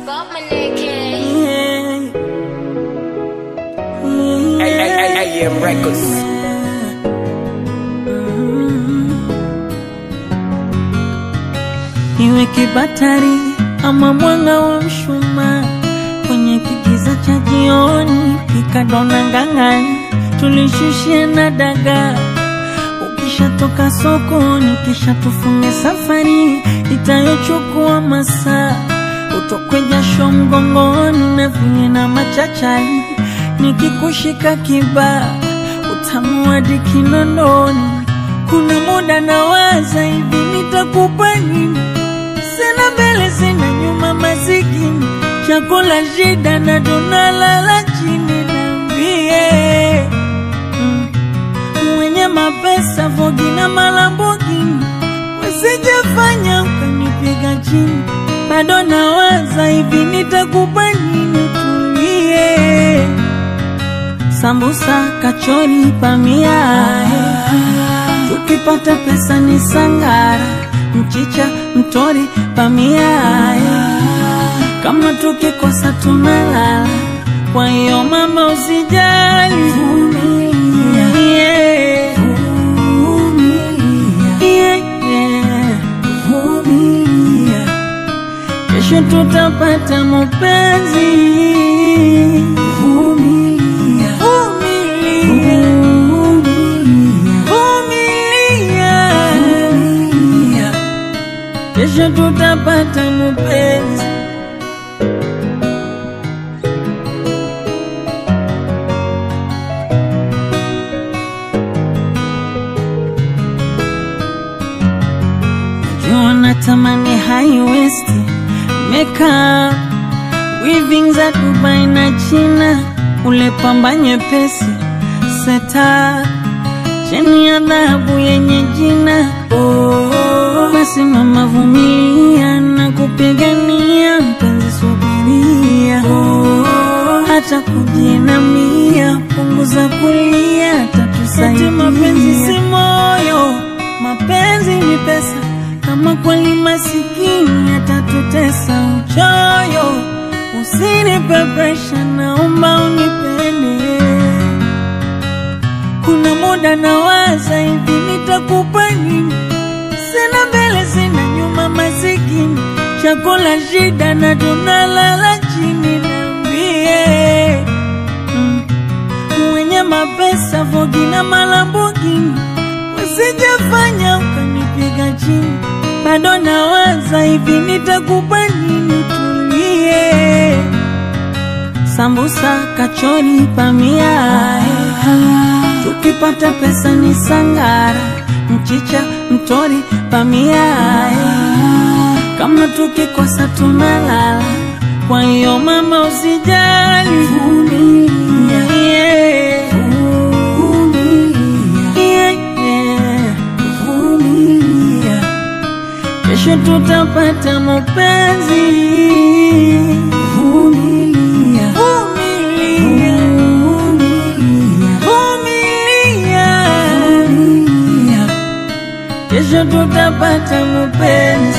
got my naked. AM Records. Iwe kibatari ama mwanga wa mshumaa kwenye kigiza cha jioni, pika dona ngang'ani, tulishushie na dagaa. Ukishatoka sokoni, kisha tufunge safari itayochukua masaa, utokwe jasho mgongoni na vinye na machachari, nikikushika kibaa utamu hadi kinondoni. Kuna muda nawaza hivi, nitakupa nini? Sina mbele sina nyuma, masikini chakula shida na tunalala chini. Niambie mm, mwenye mapesa Vogi na Malambogini, usijafanya ukanipiga chini. Bado nawaza hivi, nitakupa nini? Tulie sambusa, kachori, pamia tukipata pesa ni sangara, mchicha, mtori, pamia kama tukikosa tunalala. Kwa hiyo mama, usijali, vumilia, yeah. Yeah, yeah. Vumilia. Kesho tutapata mapenzi. Vumilia. Vumilia. Vumilia. Kesho tutapata mapenzi. Najua natamani high waist makeup weaving za Dubai na China, ule pamba nyepesi seta cheni ya dhahabu yenye jina oh. Basi mama, vumilia na kupigania mpenzi, subiria oh. Hata kujinamia, punguza kulia, tatusaidia. Mapenzi si moyo, mapenzi ni pesa. Kama kweli masikini atatutesa uchoyo, usinipe presha, naomba unipende. Kuna muda nawaza hivi, nitakupa nini? Sina mbele sina nyuma, masikini chakula shida na tunalala chini. Niambie mm, mwenye mapesa Vogi na Malambogini, usijafanya ukanipiga chini. Bado nawaza hivi, nitakupa nini? Tulie sambusa, kachori, pamia tukipata pesa ni sangara, mchicha, mtori, pamia kama tukikosa tunalala. Kwa hiyo mama, usijali, vumilia, yeah. Yeah, yeah. Vumilia. Kesho tutapata mapenzi. Vumilia. Vumilia. Vumilia. Kesho tutapata mapenzi.